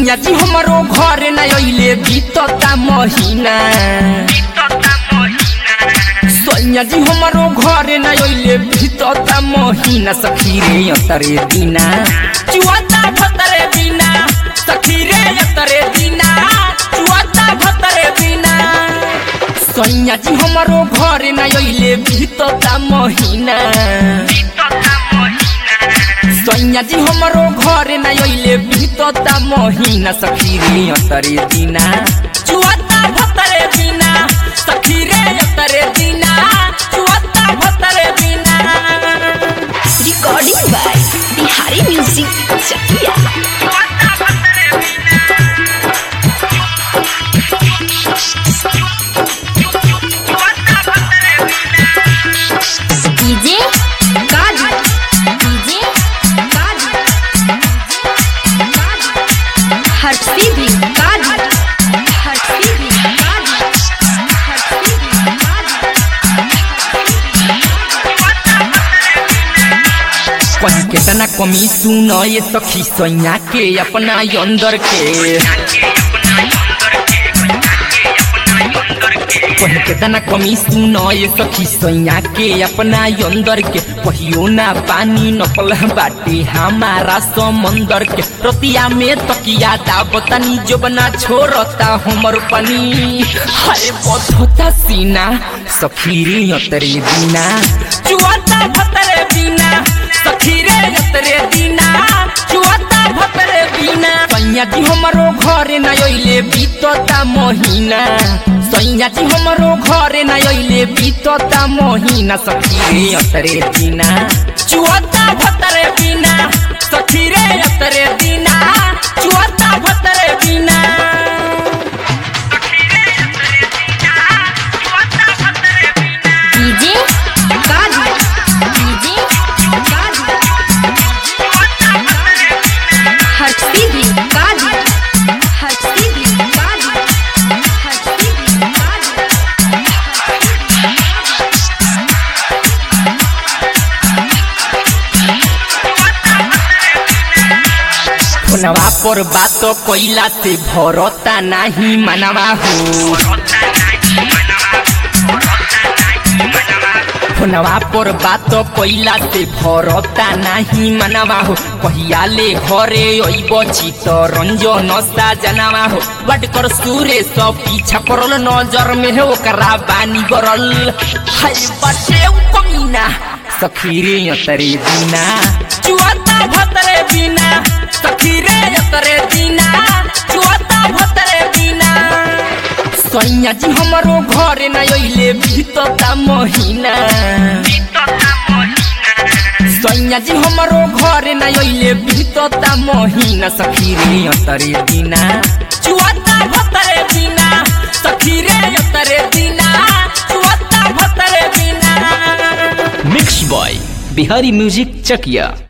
सैया जी हमारो घर न अइले बीतता महीना सैया जी हमारो घर न अइले बीतता महीना सखी रे अतरे दिना चुआता भतरे दिना सखी रे अतरे दिना चुआता भतरे दिना सैया जी हमारो घर न अइले बीतता महीना सैया जी हमारो घर न अइले बीतता महीना सखी रे अतरे दिना चुआता भतरे दिना सखी रे अतरे दिना चुआता भतरे दिना recording by Bihari music Chakiya DJ Ghazi DJ Ghazi हर्षी भी गाजी हर्षी भी गाजी हर्षी भी कहीं केतना कमी सुन ये सखी सैया के अपना अंदर के कहीं केतना कमी सुन ये सखी सैया के अपना अंदर के कहियो ना पानी नकल बाटे हमारा समंदर के रतिया में तकिया दाबतनी जो बना छोड़ता हमर पनी हाय बधता सीना सखी रे अतरे दिना चुआता भतरे बिना सखी रे अतरे दिना चुआता भतरे बिना सैया जी हमारो घर न अइले बीतता महीना सैया जी हमारो घर न अइले बीतता महीना सखी रे अतरे दिना चुआता भतरे बिना सखी रे अतरे दिना चुआता भतरे बिना डीजे गाजी डीजे गाजी हर्षी भी गाजी हर्षी भी गाजी हर्षी भी गाजी फोनवा पर बात कैला से भरता नाही मनवा हो फोनवा पर बात कैला से भरता नाही मनवा हो कहिया ले घरे अइब चित रंजन सा जनवा हो बट कर सूरे सब पीछा पड़ल नजर में हो ओकरा बानी गरल हाय बटे उ कमीना सखी रे अतरे दिना चुआता भतरे बिना सखी रे अतरे दिना चुआता भतरे बिना सैया जी हमारो घर न अइले बीतता महीना सैया जी हमारो घर न अइले बीतता महीना सखी रे अतरे दिना चुआता भतरे बिना सखी रे अतरे दिना चुआता भतरे बिना mix by Bihari music Chakiya